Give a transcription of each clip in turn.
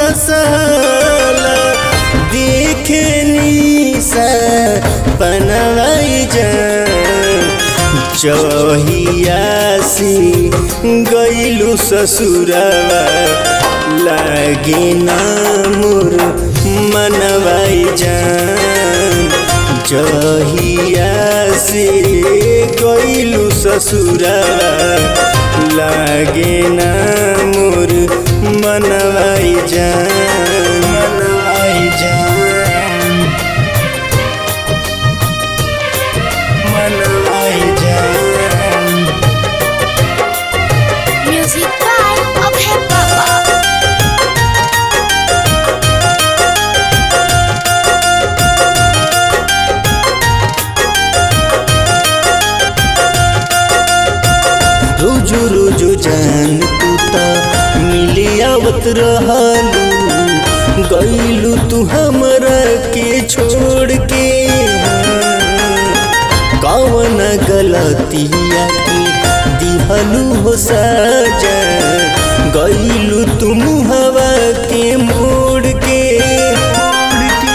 साला देखे निसा पनवाई जान चहिया से गईलू ससुरवा लागे ना मोर मनवाई जान जहिया से गईलू ससुरवा लागे ना मोर मनवाई जान मनवाई जान मनवाई जान Music by Abhay Baba. रोजो रोजो जान तू त मिली आवत रहलू गईलू तू हमरा के छोड़ के कौन गलतिया की दिहलू हो सजा गईलू तू मुहवा के मोड़ के मोड़ के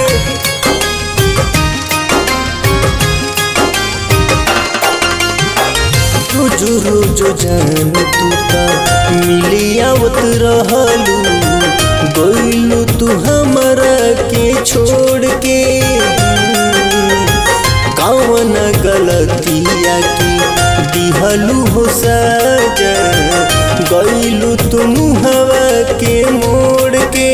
रोजो रोजो जान तू त मिली आवत रहलू गईलू तू हमरा के छोड़ के कौन गलतिया की दिहलू हो सजा गईलू तू मुहवा के मोड़ के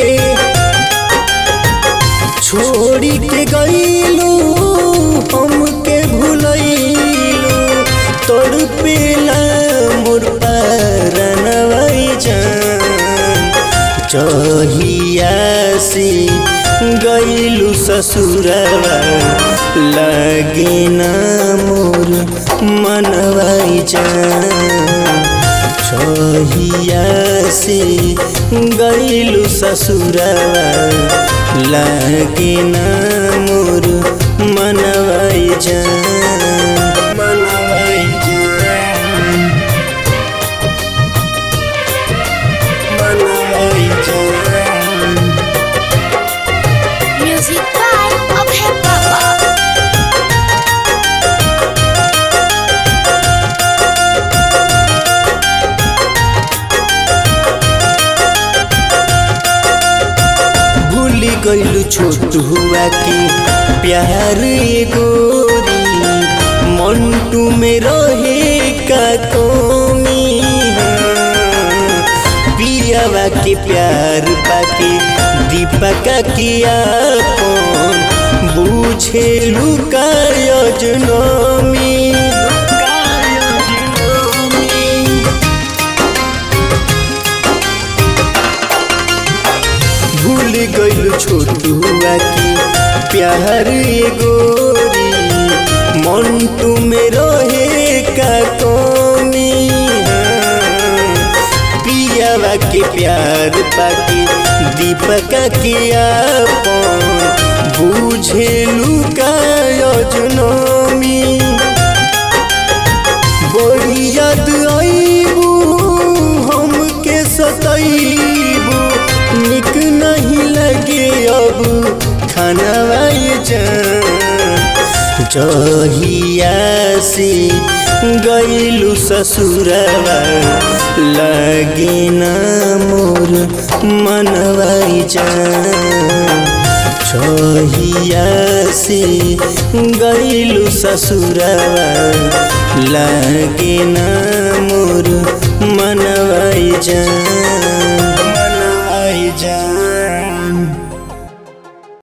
छोड़ी के गईलू हमके भूलैलू तोड़ पेला मोर परनवाई जान चहिया से गईलू ससुरवा लगे ना मोर मनवाई जान छहिया से गईलू ससुरवा लागे ना मोर मनवाई जान मनवाई जान मनवाई जान Music by Abhay Baba. भूल गईलू छोट हुआ के प्यार गोरी मंटू में रहे का कमी पियावा के प्यार पाके दीपका किया बूझे लुका यजनमी भूल गईल छोटुआ की प्यार ये गोरी मंटू में रहे का कमी पियावा के प्यार पाके दीपका के आपन बूझे लुका यजनमी बड़ी याद आईबू हमके सताईबू निक नहीं लगे अब खाना जहिया से गईलू ससुरवा लगे ना मोर मनवाई जान छहिया से गईलू ससुरवा लागे ना मोर मनवाई जान मनवाई जान